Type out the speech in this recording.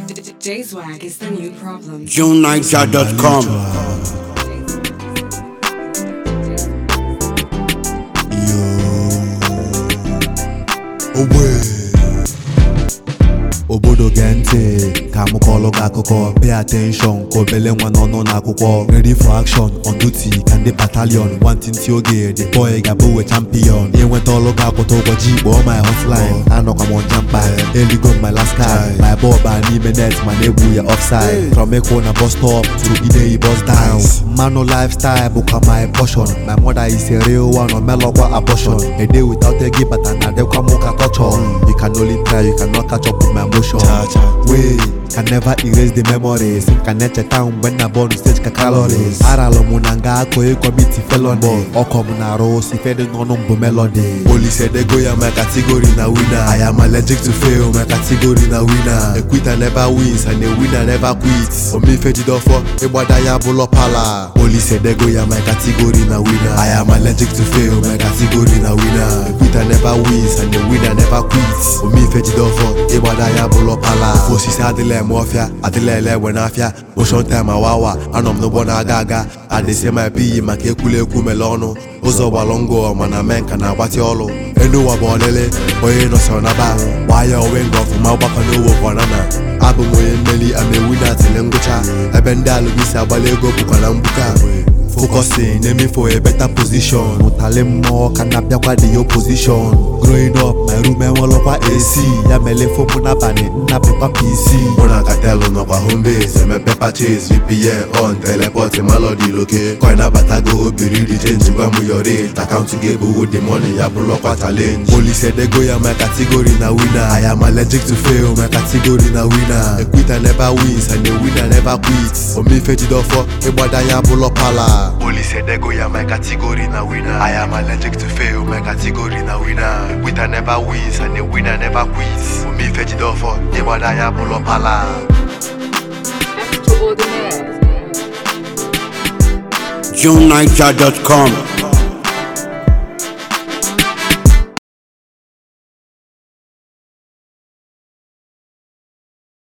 J-Swag is the new problem. JuneNiger.com. ogbe obodo gee ntị ka m kọọlụ gị akụkọ pay attention ka obele nwa n'ọnụ n'akwụkwọ ready for action on duty ka ndị battalion nwantịntị oge the boy ga-abụ we champion inweta ọlụ gị akwụta ụbọchị kpọọ my hotline anọkwa m ọnja mkpa eligo m my last card my ball baa n'ime net ma na-egbu ya offside from ịkwụ na bus stop to ideyi bus down mmanụ lifestyle bụkwa my portion my mother is a real one omelọkwa abortion a day without ego bata na adịkwa m ka torture you can only try you cannot catch up with my emotion wey can never erase the memories ka na-echeta mgbe nna bọọlụ stage ka calories aralụ m na nga akụ ịkọmiti felony ọkọ m na-arụ osi fedị n'ọnụ mbụ melody Olise dego ya my category na winner I am allergic to fail my category na winner a quitter never wins and a winner never quits omife jidofọ ịgbada ya bụlọ pala Olise dego ya my category na winner I am allergic to fail my category na winner a quitter never wins and a winner never quits omife jidofọ ịgbada ya bụlọ pala ofe osisi adịla eme ọfịa adịla ele egbe n'afịa motion time awawa anọ m n'ụgbọ na-aga aga adịsị ma ebighị maka ekwula ekwu mele ọnụ ụzọ gbalụ ngụ mana mee nka na-agbatị ọlụ elu ụwa bụ ọlịlị onye nọsọrọ na ba gbaa ya onwe nga ọfụma ọgbakọ n'owo kwanana abụ m onye mmeri amewu na atịle ngwụcha ebe ndị alụmisi agbala ego bụkwa na mgbuka focusing aiming for a better position ụtalị mmụọ ka na-abịakwa the opposition growing up my room enwelọkwa AC ya mele fomụ n'abalị nnapịkwa PC mụ na katelu nọkwa home base emepe purchase VPN on teleport melody loke coin abatago obiri di change gwa m your rate akaụntụ gị ebuwo the money ya bụrụkwa challenge Olise dego ya my category na winner I am allergic to fail my category na winner a quitter never wins and a winner never quits omife jidofọ ịgbada ya bụlọ pala Olise dego ya my category na winner I am allergic to fail my category na winner a quitter never wins and a winner never quits omife jidofọ ịgbada ya bụlọ pala Extraordinaire. JuneNiger.com.